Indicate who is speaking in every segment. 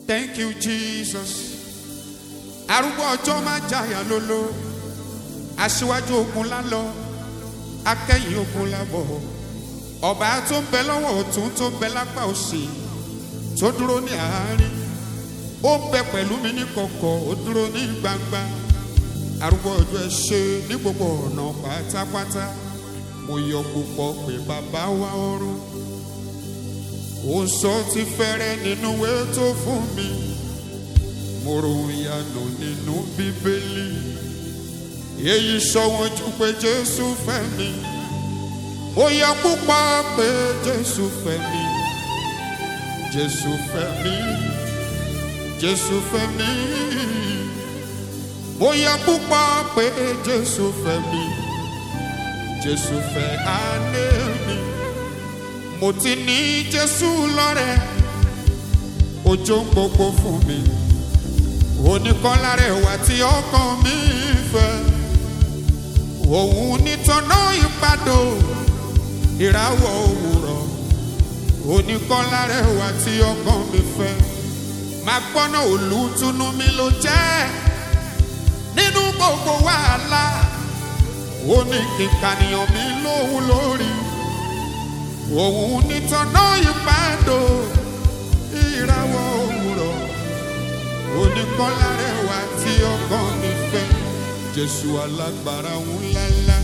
Speaker 1: Thank you, Jesus. Arúgbó ọjọ́ máa jàyà lólo. Aṣíwájú ogun lálọ. Akẹ́yìn ogun lábọ̀. Ọba tó ń bẹ lọ́wọ́ ọ̀tún tó ń bẹ lápá òsì. Tó dúró ní àárín. Ó ń bẹ pẹ̀lú mi ní kọ̀kọ̀, ó dúró ní gbangba. Arúgbó ọjọ́ ẹ ṣe ní gbogbo ọ̀nà pátápátá. Mo yọ púpọ̀ pé bàbá wa ọ̀run ó sọ ti fẹ́rẹ́ nínú ìwé tó fún mi mo ròhun ìyanu nínú bíbélì èyí sọ wọn jù pé jésù fẹ́ mi ó yẹ púpọ̀ pé jésù fẹ́ mi jésù fẹ́ mi jésù fẹ́ mi ó yẹ púpọ̀ pé jésù fẹ́ mi jésù fẹ́ àná mi mo ti ní jésù lọ́rẹ̀ ojú ń gbogbo fún mi oníkọ́lá rẹ̀ wá tí ọkàn mi fẹ́ òun nítọ́nà ìpàdó ìràwọ̀ òwúrọ̀ oníkọ́lá rẹ̀ wá tí ọkàn mi fẹ́ máa gbọ́nà olùtùnú mi ló jẹ́ nínú gbogbo wàhálà ó ní kíkànìyàn mi lóhun lórí òun nítọ́nà ìpàdó ìràwọ̀ òwúrọ̀ oníkọ́lá rẹwà tí ọkàn mi fẹ́ jésù alágbára ńláńlá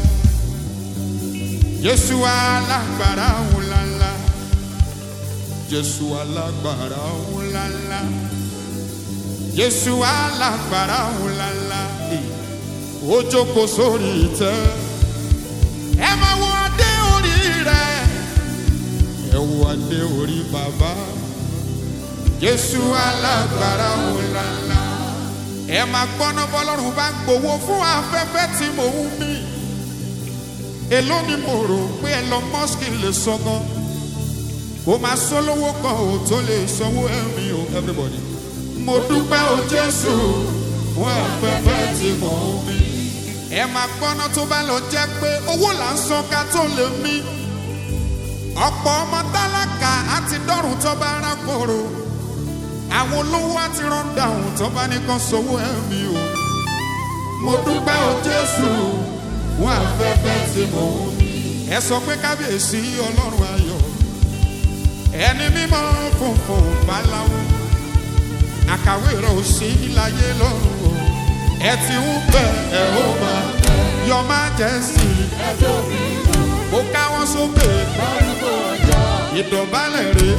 Speaker 1: jésù alágbára ńláńlá jésù alágbára ńláńlá jésù alágbára ńláńlá ó jókòó sórí ìtẹ́ ẹ máa wọ adé orí rẹ̀ ẹ wo adé orí bàbá jésù alágbára ńláńlá ẹ máa gbọ́ná bọ́lọ́run bá ń gbowó fún afẹ́fẹ́ tí mò ń mí èló ni mo rò pé Elon Musk lè sọ gan kó máa sọ lówó kan ò tó lè sanwó ẹ̀mí o everybody mo dúpẹ́ o jésù fún afẹ́fẹ́ tí mò ń mí ẹ máa gbọ́ná tó bá lọ jẹ́ pé owó là ń san ká tó lè mí ọ̀pọ̀ ọmọ tálákà àti dọ́rùn tó bá rákòrò àwọn olówó àti rọ́ńdàùn tó bá nìkan sówó ẹ̀mí o. mo dúpẹ́ o jésù fún afẹ́fẹ́ tí mo ń mí. ẹ sọ pé kábíyèsí ọlọ́run ayọ̀ ẹni mímọ́ funfun báláwo àkàwé rẹ̀ ò sí láyé lọ́run o. ẹ ti ń bẹ̀ ẹ̀ ó máa yọ máa jẹ́ sí i. mo káwọn sókè ìdọ̀bálẹ̀ rẹ̀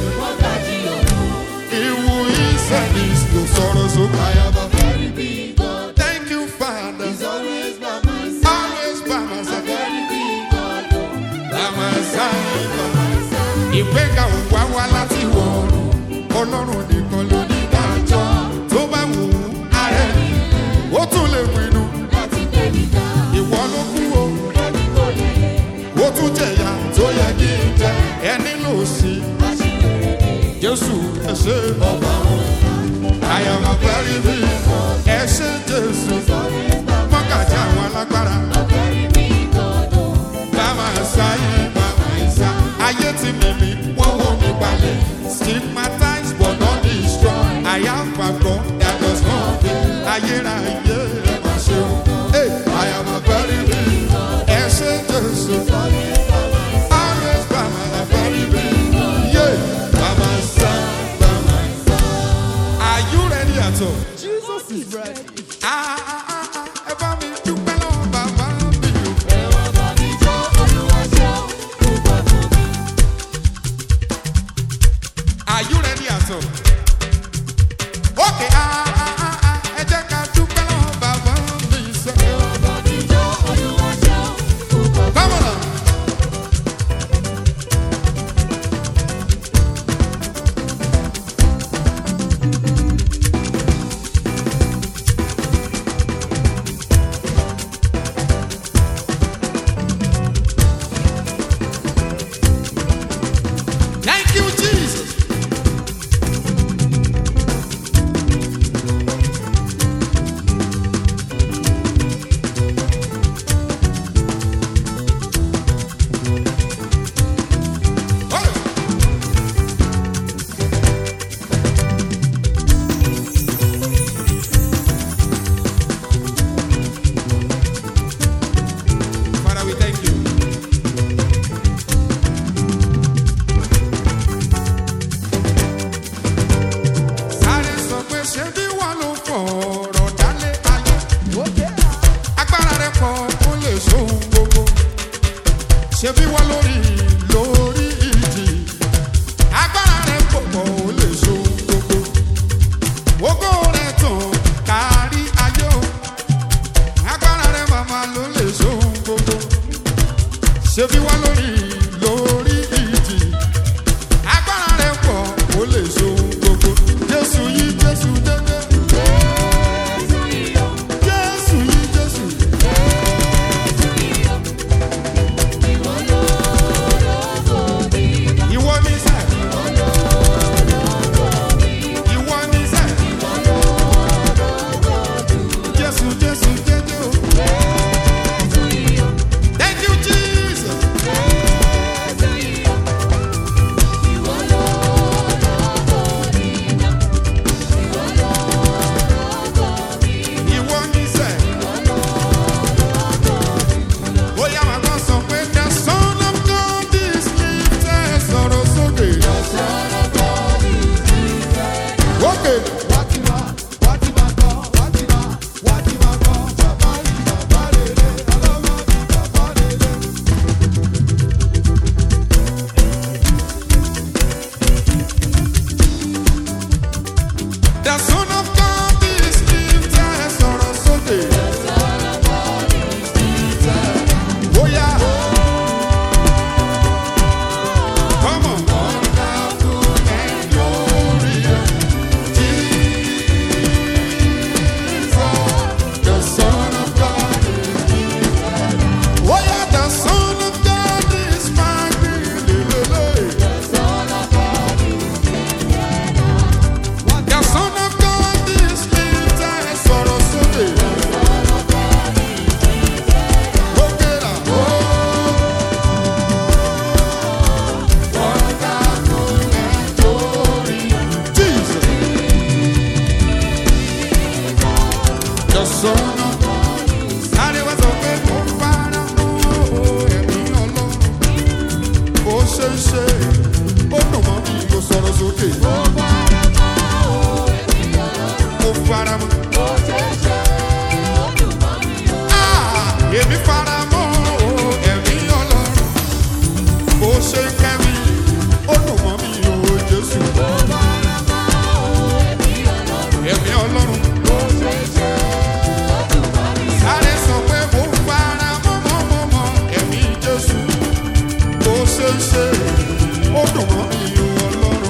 Speaker 1: ìwù ìsẹ̀lẹ̀ ló sọ̀rọ̀ sókè. Thank you, Father. Always by my side. By my side. Ìgbéga ò wá wá láti wọ̀ ọlọ́run nìkan ló ní dájọ́ tó bá wù ú ààrẹ ó tún lè pinnu ìwọ ló kú o ó tún jẹ̀yà tó yẹ kí n jẹ ẹni lò sí jésù ẹ ṣé ọba I am a very big ẹ ṣé jésù mọ́kàjà àwọn alágbára bàmà sáyé bàmà ìsá ayé ti mímí wọ́n wọ́n mi balẹ̀ stigmatized but not destroyed I have a God that does not fail ayérayé ẹ má ṣe o Hey, I am a very big ẹ ṣé jésù always bàmà a very big yeah bàmà sá bàmà ìsá. Are you ready at all?
Speaker 2: Jesus is ready.
Speaker 1: Ah, ah, ah, ah, ẹ bá mi dúpẹ́ lọ́wọ́ bàbá mi o. Are you ready at all? Okay, ah, ah, ah, ah, ẹ jẹ́ ká dúpẹ́ lọ́wọ́ bàbá mi sẹ́. Come on. now. Thank you, Jesus. òkè. The son of God is lifted sọ̀rọ̀ sókè. Bóyá. Come on. Wonderful and glorious Jesus, the Son of God is lifted. Oh yeah, the Son of God is mighty. The Son of God is lifted. Sọ̀rọ̀ sókè. Òkè là. Jesus. The Son of God. Ariwo sọ pé mo fara mọ́ ẹ̀mí Ọlọ́run. Bó ṣe ń ṣe, ó dùn mọ́ mi, mo sọ̀rọ̀ sókè. Mo fara mọ́. Ah, èmi fara mọ́ ẹ̀mí Ọlọ́run. Bó ṣe ń kẹ́ mi, ó dùn mọ́ mi, o Jésù. Ẹ̀mí Ọlọ́run. Sáré sọ pé mo fara mọ́ mọ́ mọ́ mọ́ ẹ̀mí Jésù. Bó ṣe ń ṣe, ó dùn mọ́ mi, o Ọlọ́run.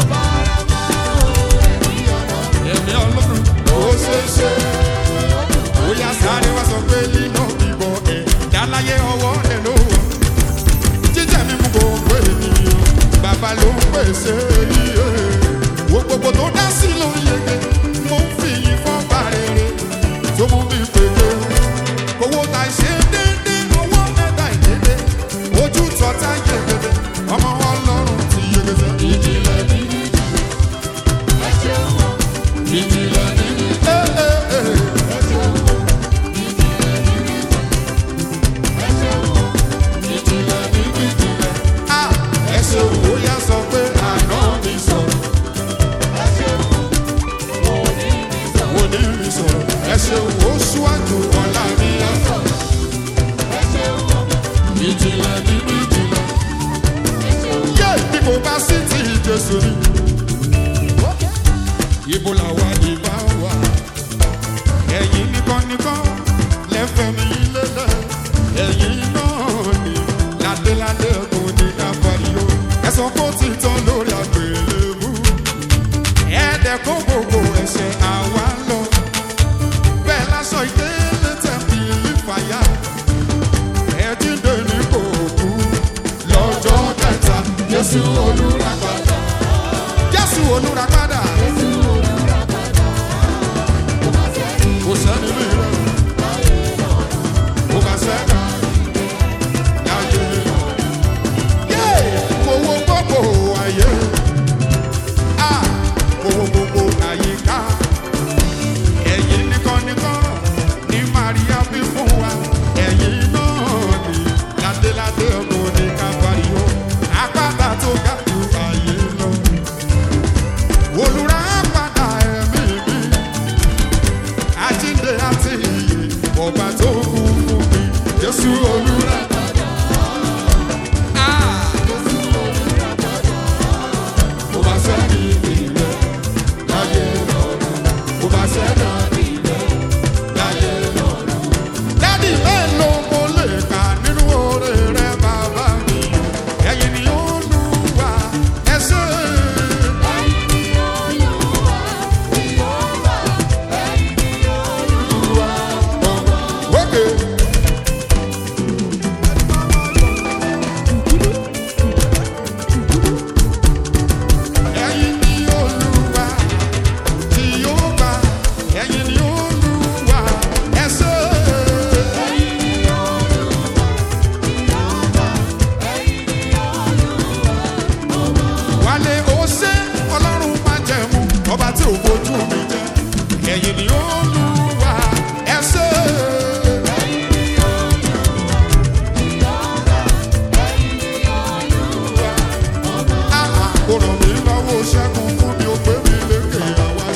Speaker 1: Ẹ̀mí Ọlọ́run. Bó ṣe ń ṣe, ó yá sáré wá sọ pé lílọ bíbọ ẹ̀ dáláyé ọwọ́ ẹ̀ ló wọ̀. Jíjẹ́ mi mú gbogbo ènìyàn, bàbá ló ń pèsè iye. Wo gbogbo tó dá sí ló yege, mo ń fi yín fọ́ bá rere, tó mú mi pèlè. Owó ta ṣe déédéé, owó mẹ́ta ìdédé, ojú tọ́ta yegede, ọmọ ọlọ́run ti yegede. Ìjìnlẹ̀ nínú ìjìnlẹ̀ nínú. Ẹ ẹ ẹ. ìjìnlẹ̀ nínú ìjìnlẹ̀. a ẹ ṣe òwò yá sọ pé àná mi sọ̀rọ̀. òní mi sọ̀rọ̀. ẹ ṣe òwò ṣíwájú ọ̀la mi yá sọ̀rọ̀. ìjìnlẹ̀ nínú ìjìnlẹ̀. yé bí kò bá sí ti Jésù ni. ibo làwa ìbá wà. ẹ̀yin nìkan nìkan lẹ́fẹ̀ẹ́ mi lélẹ̀. ẹ̀yin náà ni ládéládé ọdún ní káfáríó. ẹ̀sán kó ti tán lórí àgbélébú. ẹ̀ẹ́dẹ̀ kó gbogbo ẹ̀ṣẹ̀ àwa lọ. bẹ́ẹ̀ lásọ ìdílé tẹ̀mí ìfàyà. ẹ̀ẹ́dínlé ní kò kú. lọ́jọ́ kẹta Jésù olùràpadà. Jésù olùràpadà. kò sẹ́ni bí rẹ̀. kò bá sẹ́ni. láyé. Yé! Mo wo gbogbo ayé. Ah! Mo wo gbogbo àyíká. Ẹ̀yin nìkan nìkan ní Màríà bí fún wa. Ẹ̀yin náà ni ládéládé ọkùnrin ní Káfáríó. Àpáta tó ga jù ayé lọ. Olùràpadà ẹ̀mí mi àjíǹde àti ìyè ọba tó kú fún mi jésù olúra. Ah! Mo bá sẹ́ni ìrẹ́ láyé lọ́rùn. Mo bá sẹ́ni ìrẹ́ láyé lọ́rùn. Dádì mélòó mo lè kà nínú oore rẹ bàbá mi? Ẹ̀yin ni ó lù wá ẹsẹ̀. Okay. Ẹ̀yin ni Olúwa tí yóò bá, ẹ̀yin ni Olúwa ẹ ṣé. Wálé ó ṣé Ọlọ́run máa jẹ̀mú ọba tí ò fojú mi jẹ. Ẹ̀yin ni Olúwa ẹ ṣé. Àà kò ràn mí lọ́wọ́ ṣẹ́gun fún mi ó gbé mi lékè àwa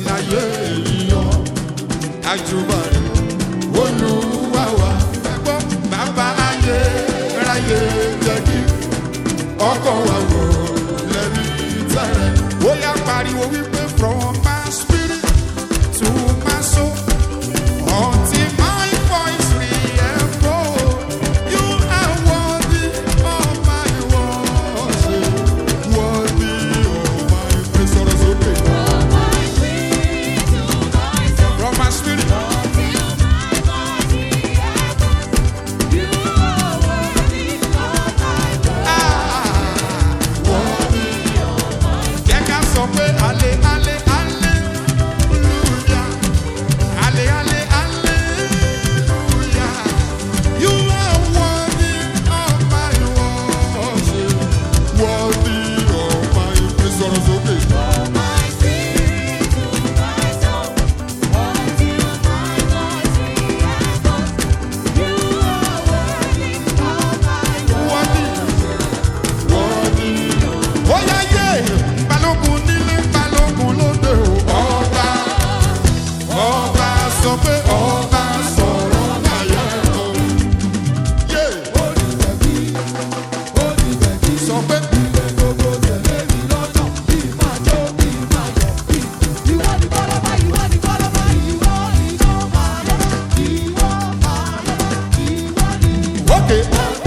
Speaker 1: láyé yíyọ àjùbà rẹ̀ olúwa wa ẹgbọ́n bàbá ayé ráyé jẹ́kì ọkọ̀ wa wò lẹ́rí tẹ̀rẹ̀ ó yá pariwo wípé from my spirit to my soul until my voice re-echoes you are worthy of my worship worthy of my praise sọ̀rọ̀ sókè from my spirit. Jẹ́ ká sọ pé ale ale aleluya ale ale aleluya you are worthy of my worship worthy of my praise sọ̀rọ̀ sókè. Worthy worthy. Ó yá yé balógun nílé balógun lóde o ọba ọba sọ pé ọba sọ̀rọ̀ láyé o. Yé sọ pé ókè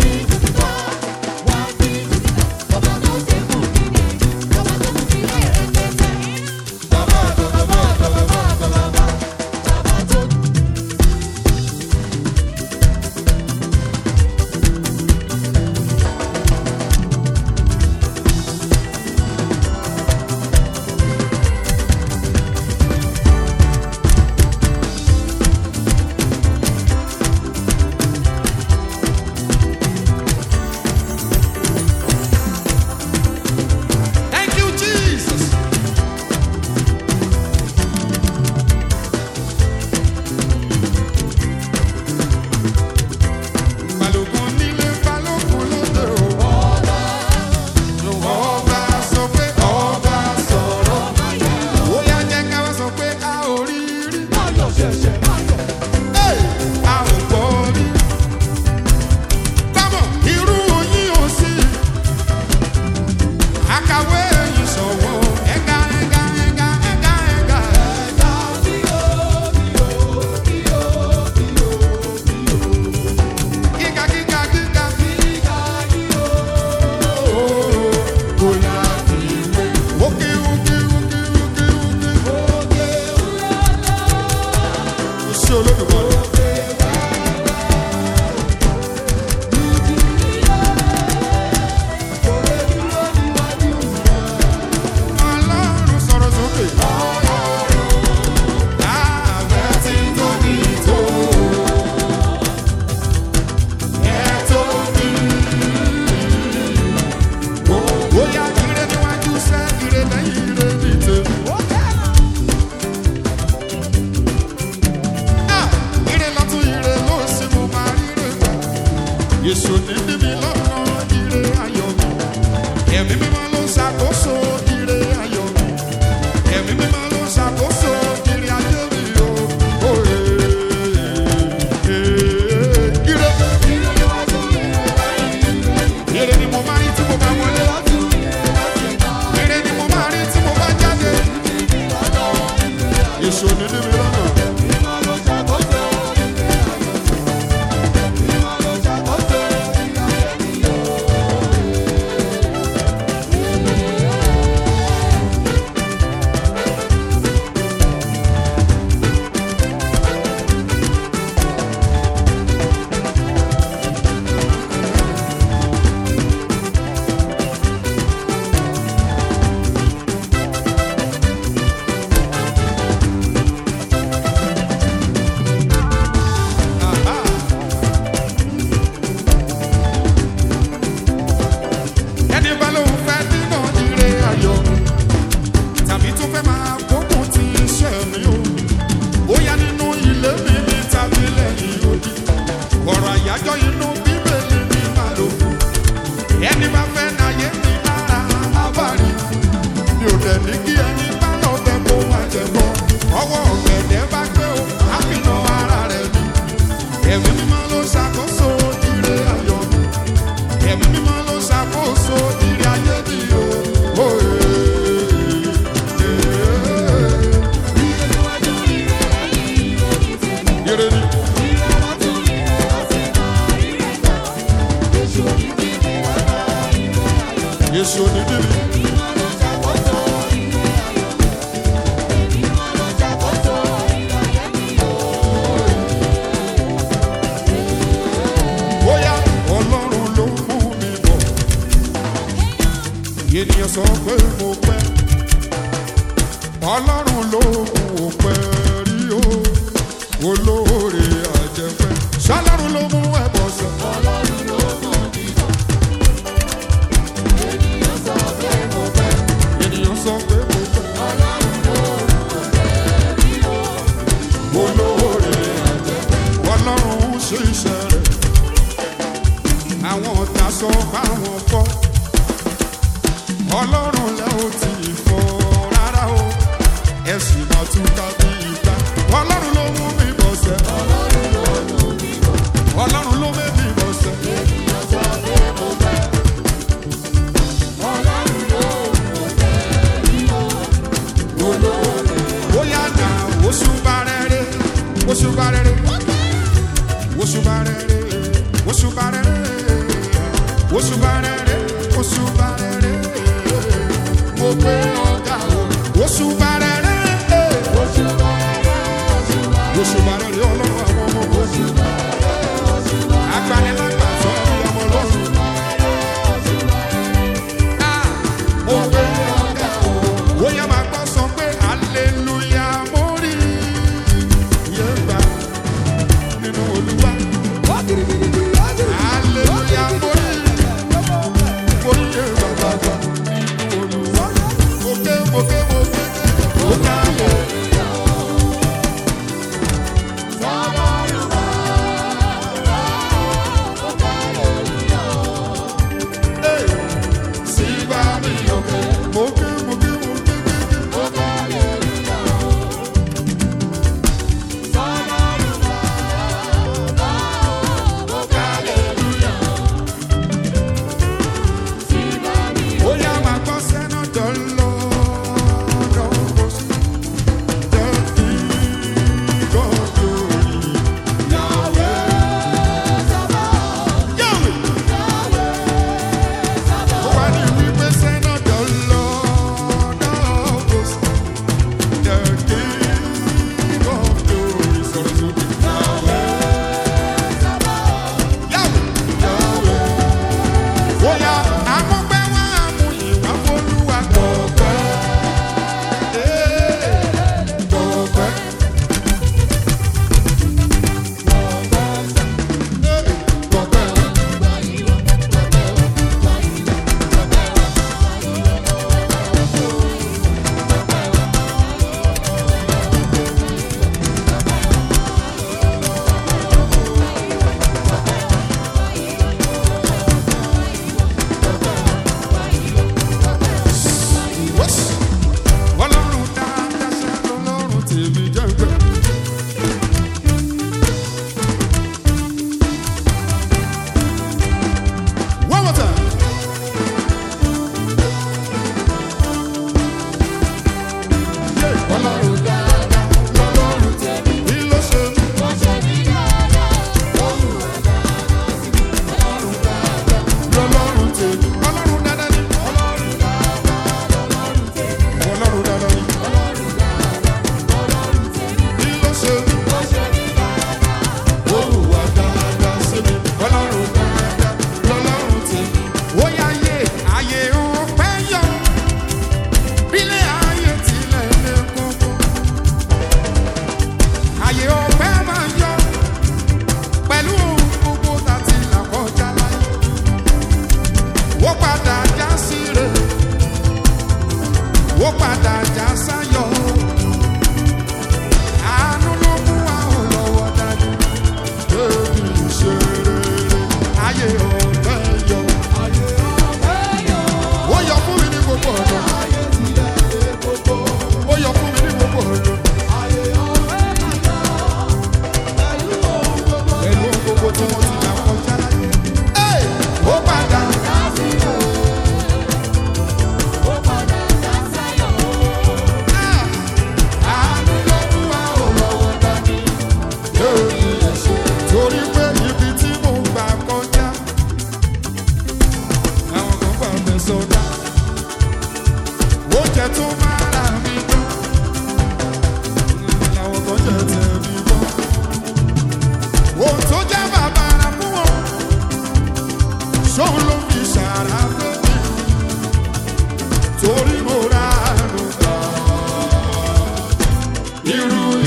Speaker 1: thank you Jesus. balógun nílé balógun lóde o. ọba sọ pé ọba sọ̀rọ̀ ó yá jẹ́ ká wá sọ pé a ò rí rí. Hey! a ò gbọ́ rí. Bámọ̀ irú oyin ò sí. Àkàwé yìí sọ̀wọ́ ẹ̀ka ẹ̀ka ẹ̀ka ẹ̀ka ẹ̀ka. Gíga gíga gíga. Ooo, kò yá fi wé. Òkè òkè òkè òkè òkè. Iṣẹ́ olódùmarè. Ọlọ́run sọ̀rọ̀ sókè. Láàbẹ̀ tí tóbi tó. Ẹ tóbi. Bóyá ire níwájú sẹ́, ire lẹ́yìn ire dìde. Ah! Ire lọ́tún, ire lósì, mo máa ríre gbà. Èso ní bíbí lọ́nà ire ayọ̀ mi. Ẹ̀mí mímọ́ ló ń ṣàkóso ire ayọ̀ mi. Ẹ̀mí mímọ́ ló ń ṣàkóso ire ayé mi o. Ó, eh, eh, ire. Ire ni mo máa rí tí mo bá wọlé. Ire ni mo máa rí tí mo bá jáde. Èso ní bíbí lọ́nà. ẹ̀mí mímọ́ ló ṣàkóso ire ayọ̀ mi ẹ̀mí mímọ́ ló ṣàkóso ire ayé mi o. Oh, eh, eh. Ire ni. Yéṣu onídìrí. bóyá ọlọ́run ló mú mi bọ̀. ènìyàn sọ pé mo pẹ́ ọlọ́run ló mú o pẹ́ rí o olóore àjẹpẹ́ ṣọlọ́run ló mú ẹ bọ̀ sọ. ènìyàn sọ pé mo pẹ́ olóore àjẹpẹ́ ọlọ́run ṣe iṣẹ́ rẹ̀ àwọn ọ̀tá sọ báwọn kọ́ ọlọ́run lẹ́ ò tí ì fọ́ rárá o ẹ̀sìn máa tún ká bí ìgbà ọlọ́run ló mú mi bọ̀ sẹ́ ọlọ́run ló mú mi bọ̀ sẹ́ bóyá nà oṣù bá rẹ̀ rẹ̀ oṣù bá rẹ̀ rẹ̀ oṣù bá rẹ̀ rẹ̀ oṣù bá rẹ̀ rẹ̀ oṣù bá rẹ̀ rẹ̀ oṣù bá rẹ̀ rẹ̀ mo gbé ọ̀gá o oṣù bá rẹ̀ rẹ̀ oṣù bá rẹ̀ rẹ̀ ọlọ́run àwọn ọmọ oṣù agbanilágbà sọ bí ọmọ lọ́run. Ah, mo gbé ọ̀gá o bóyá máa gbọ́ sọ pé hallelujah mo rí iye gbà nínú olúwa. Hallelujah, mo rí mo rí iye bàbá gbà nínú olúwa. Mo ké mo ké mo ké mo ké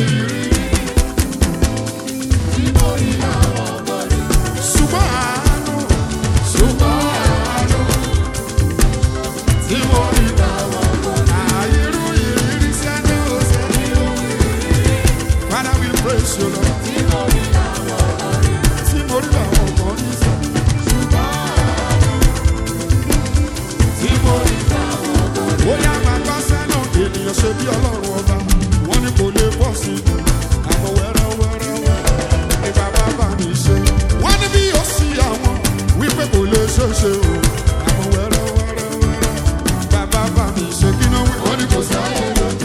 Speaker 1: ìrírí. Ṣùgbọ́n àánú, ṣùgbọ́n àánú tí mo rí àìrú ìrírí sẹ́ni ó sẹ́ni ó. Father, we praise you, Lord. Tí mo rí làwọn ọmọ ní sọ. Tí mo rí bóyá máa gbọ́ sẹ́nu ènìyàn ṣe bí ọlọ́run ọba. Wọ́n ní kò lè bọ́ sí i. Àmọ́ wẹ́rẹ́ wẹ́rẹ́ wẹ́rẹ́ ni bàbá bá mi ṣe. Wọ́n ní bí ó sí àwọn wípé kò lè ṣe é ṣe o. Àmọ́ wẹ́rẹ́ wẹ́rẹ́ wẹ́rẹ́ bàbá bá mi ṣe kí náà wí. Wọ́n ní kò sáyé lóde.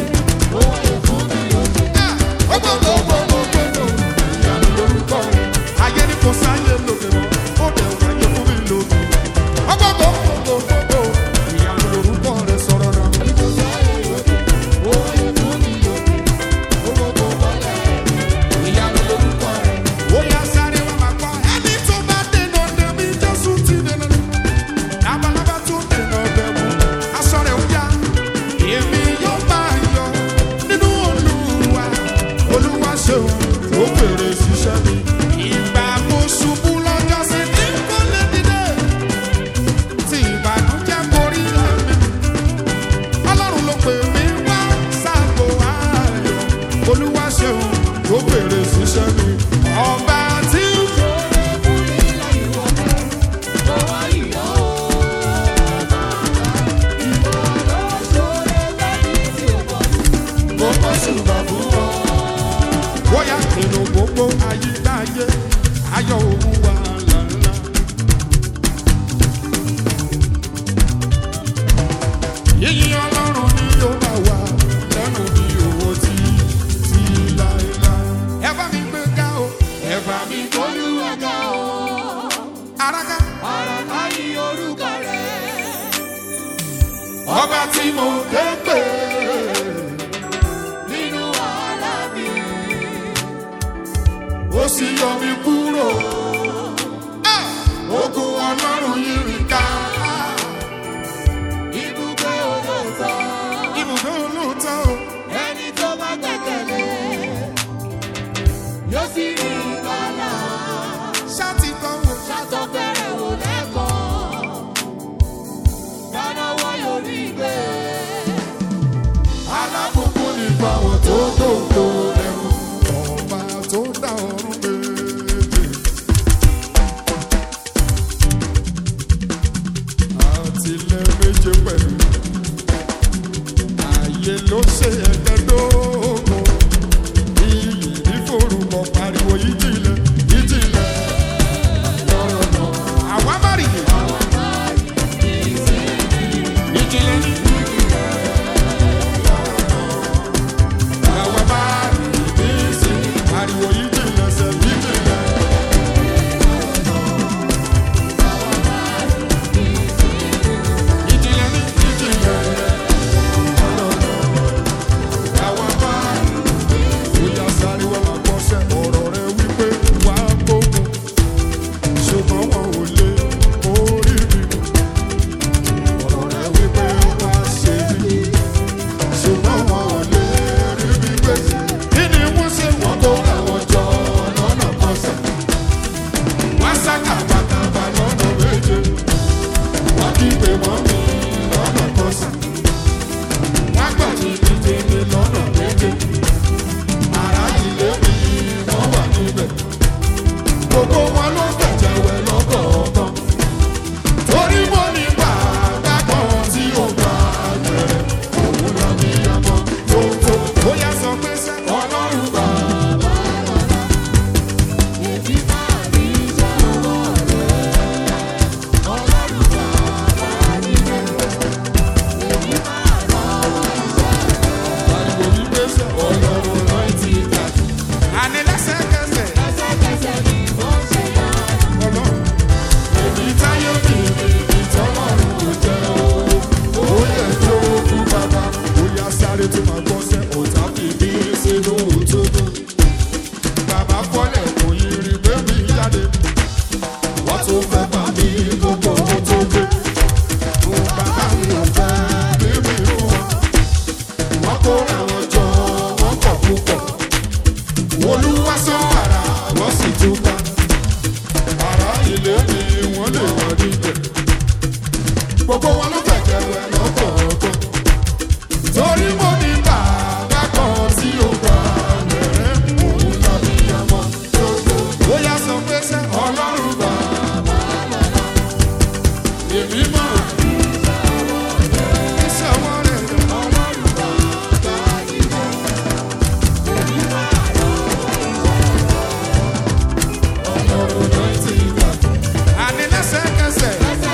Speaker 1: Ayé ni kò sáyé lóde mọ́, ó dẹ̀ wáyé fún mi lóde. Ọgbọ́gbọ́gbọ́gbọ́gbọ́, ìyanu lorúkọ rẹ̀ sọ̀rọ̀ náà. Ó yá sáré wá máa gbọ́, ẹni tó bá dènà dè mí, Jésù ti dènà dè. Labalábá tó dènà dè mú, aṣọ rẹ̀ ó yá. Èmi yóò máa yọ nínú Olúwa. Olúwa ṣeun, ó fèrè ṣiṣẹ́ mi. Ìgbà mo ṣubú lọ́jọ́ sí ní kò lè dìde. Tí ìbànújẹ́ borí ẹ̀mí. Ọlọ́run ló pè mí wá sáàgó ayọ̀. Olúwa ṣeun, ó fèrè ṣiṣẹ́ mi. Ọba tí gbogbo ṣùgbọ́n fún wọn. Bóyá nínú gbogbo ayídáyé, ayọ̀ òun wà lálá. Yíyí ọlọ́run ni yóò bá wà lẹ́nu bí owó tí tí láéláé. Ẹ bá mi gbé ká o, ẹ bá mi gbólúwa ká o. Araka. Ọba tí mo ké pè ó sì yọ mí kúrò. Ah! Ogun ọlọ́run yìí rí ká. Ibùgbé olóòótọ́ o.
Speaker 2: Ẹni tó bá gbẹ̀kẹ̀lé yóò sì rí ìgbàlà.
Speaker 1: Ṣáàtì kan wò.
Speaker 2: Ṣàtọ̀ fẹ́rẹ̀ wò lẹ́kọ̀ọ́. Dánáwọ́ yóò rí gbé.
Speaker 1: Alábùkún ní fáwọn tó dòdò ẹ̀rù. Ọba tó dá ọ̀run méje. Àtìlẹ̀ méje pẹ̀lú. Ààyè ló ṣe ẹ̀ẹ́dẹ́gbẹ̀dógún. Iyì ní forúkọ pariwo ìjìnlẹ̀ ìjìnlẹ̀. Lọ́rọ̀ náà. Àwa má rí i. Ìjìnlẹ̀ ní. Àwa má rí i ní sí. Pariwo ìjìnlẹ̀ sẹ̀ ìjìnlẹ̀. Ìjìnlẹ̀ ní ìjìnlẹ̀. Àwa má rí i. Bóyá sáré wá máa gbọ́sẹ̀ ọ̀rọ̀ rẹ wípé wà á gbógun. Ṣùgbọ́n wọn ò lè orí mi. Ọ̀rọ̀ rẹ wípé wà á ṣe mí. Ṣùgbọ́n wọn ò lè rí mi gbé. Kí ni wọ́n ṣe wọ́n tó àwọn jọ lọ́nà kọsẹ̀? Wọ́n sá kàbàkàbà lọ́nà méje. Wọ́n kígbe mọ́ mi lọ́nà kọsẹ̀. Wọ́n gbà jìnnìjìnnì lọ́nà méje ara ilé mi wọ́n wà níbẹ̀. Gbogbo wọn ló gbẹ̀jẹ̀wẹ̀ lọ́kọ̀ọ̀kan. Torí mo ní bàbá kan tí ó gbà gbẹ̀rẹ̀. Òun lọ ní àmọ́ tó tó. Bóyá sọ pé sẹ́ ọlọ́run bàbá.
Speaker 2: Èmi máa rí iṣẹ́ ọwọ́ rẹ̀. Ọlọ́run bàbá nílẹ̀. Èmi máa rán iṣẹ́ rẹ̀.
Speaker 1: Pariwo wípé sẹ́ ọlọ́run náà ti gbà. Àní lẹ́sẹ̀kẹsẹ̀
Speaker 2: Lẹ́sẹ̀kẹsẹ̀ ni mo ṣe yára.
Speaker 1: ọlọ́run. Èmi táyé mi ní tọ́lọ́run kò jẹ́ o. Ó yẹ kí ó kú bàbá. Bóyá sáré tó máa gbọ́ sẹ́ ọ̀tá fi bí sínú òtútù. Bàbá fọ́lẹ̀ kò yí rí pé mi jáde. Wọ́n tún fẹ́ bà mí gbogbo ohun tó gbé. Bàbá mi ò fẹ́ bí mi fún wọn. Wọ́n kó àwọn jọ, wọ́n pọ̀ púpọ̀. sì túká ara ilé ni wọ́n lè wọ́n níbẹ̀ gbogbo wọn ló fẹ̀jẹ̀ wẹ̀ lọ́kọ̀ọ̀kan torí mo ní bàbá kan tí ó gbà lẹ́rẹ́ òun tàbí ọmọ tó tó. ó yá sọ pé sẹ́ ọlọ́run bàbá èmi mọ̀ iṣẹ́ ọwọ́ rẹ̀ ọlọ́run bàbá ọlọ́run náà ti gbà. àní lẹ́sẹ̀kẹsẹ̀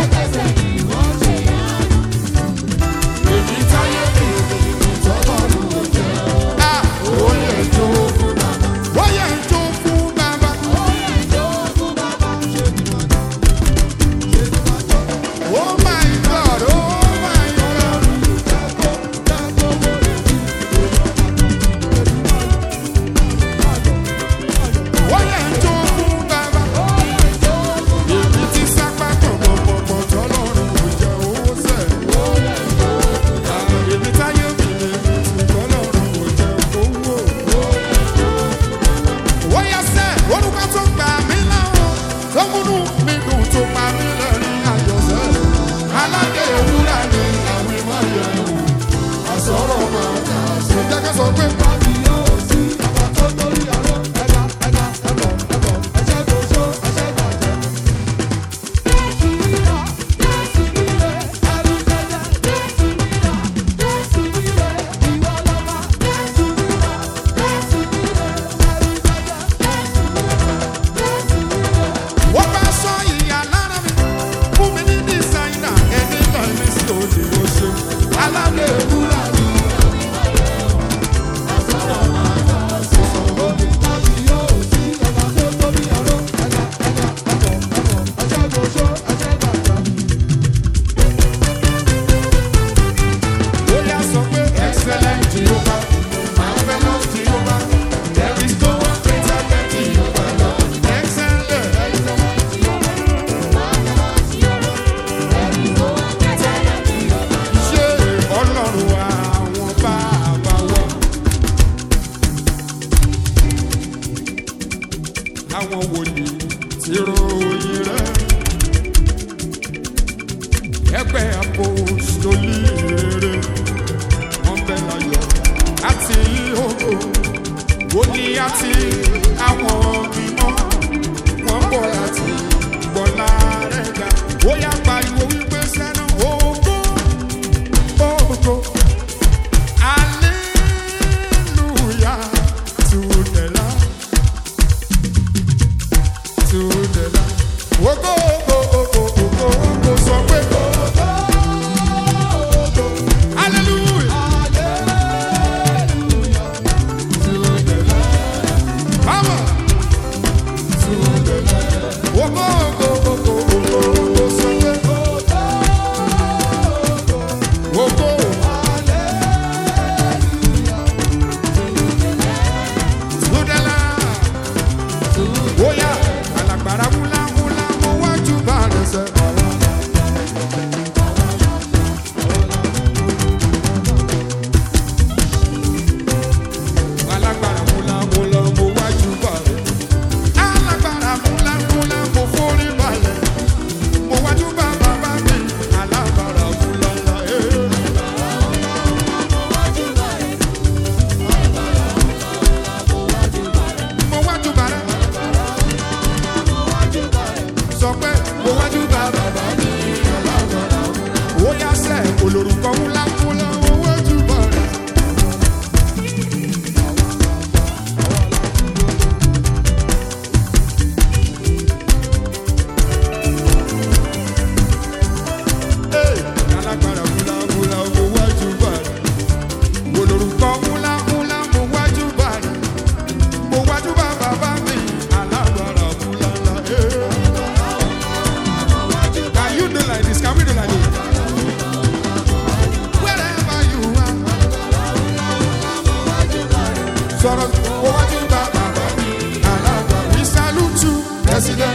Speaker 1: èmi táyé mi ìtọ́lọ́run ò jẹ́. a ó yẹ jó fún bàbá. ó yẹ jó fún bàbá. Oh my God, oh my God. Wọ́n yẹ jó fún bàbá. Èmi ti sápá pọ̀pọ̀pọ̀pọ̀ tọ́lọ́run kò jẹ́ owó sẹ̀. Èmi táyé mi lèmi ti tọ́lọ́run kò jẹ́ owó. Wọ́n yẹ sẹ́, orúkọ tó gbà mí láwọn, tó múnú mi dùn tó pa mí lẹ́rìn àjọṣẹ́. Aládé ewúrẹ́ ni àwọn ìmọ̀ yẹn wò. Àsọ̀rọ̀ máa kà sí. Jẹ́ ká sọ pé pàbí yóò sí. Wọ́n bá sọ ìyá lára mi, fún mi ní dísáínà, ẹni náà ní sí òde oṣù. Aládé ewúrẹ́ ni. Bóyá sọ pé excellent Jehovah, marvelous Jehovah, there is no one greater than Jehovah Lord. Excellent. Ṣé ọlọ́run àwọn bàbá wa? Àwọn wòlíì ti ròyìn rẹ̀. Ẹgbẹ́ apostoli rere. Wọ́n bẹ láyọ̀ àti ògo. Wòlíì àti àwọn mímọ́. Wọ́n bọ̀ láti gbọ́lá rẹ̀ ga. Ó yá pariwo wípé sẹ́nu ògo. Ògo. Hallelujah to the Lamb. To the Lamb. Ògo, ògo, ògo, ògo, ògo, sọ pé ògo. Hallelujah. To the Lamb. Come on. To the Lamb. Ògo, ògo, ògo, ògo, ògo, sọ pé ògo. Tudela. Oya, alagbara wula wula mo wájú bá rẹ̀ sẹ́. Alagbara wula wula mo wájú bá rẹ̀. Alagbara wula wula mo forí balẹ̀. Mo wájú bá bàbá mi. Alagbara wula wula. eh. Mo wájú bá rẹ̀. sọ pé mo wájú bá bàbá mi ọlọ́gbọ̀nà ó yá sẹ́ olórúkọ ńlá ńlá mo wájú bá rẹ̀. Hey, alágbára ńlá ńlá mo wájú bá rẹ̀. olórúkọ ńlá ńlá mo wájú bá rẹ̀. mo wájú bá bàbá mi alágbára ńlá ńlá. Hey. Can you do like this? Can we do like this? Wherever you are. Sọ̀rọ̀ owó wájú bá bàbá mi. Alága we salute you. President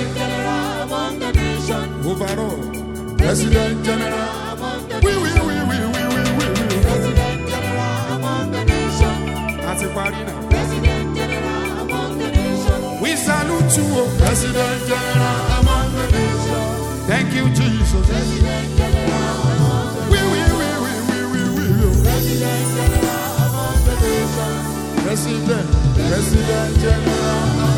Speaker 1: overall. President general. We we we we we we we we. Àti parí náà. We salute tún o.
Speaker 2: President General among the nations.
Speaker 1: Thank you, Jesus.
Speaker 2: President General among the
Speaker 1: We, we, we, we, we, we, we.
Speaker 2: President General among the nations.
Speaker 1: President,
Speaker 2: President General among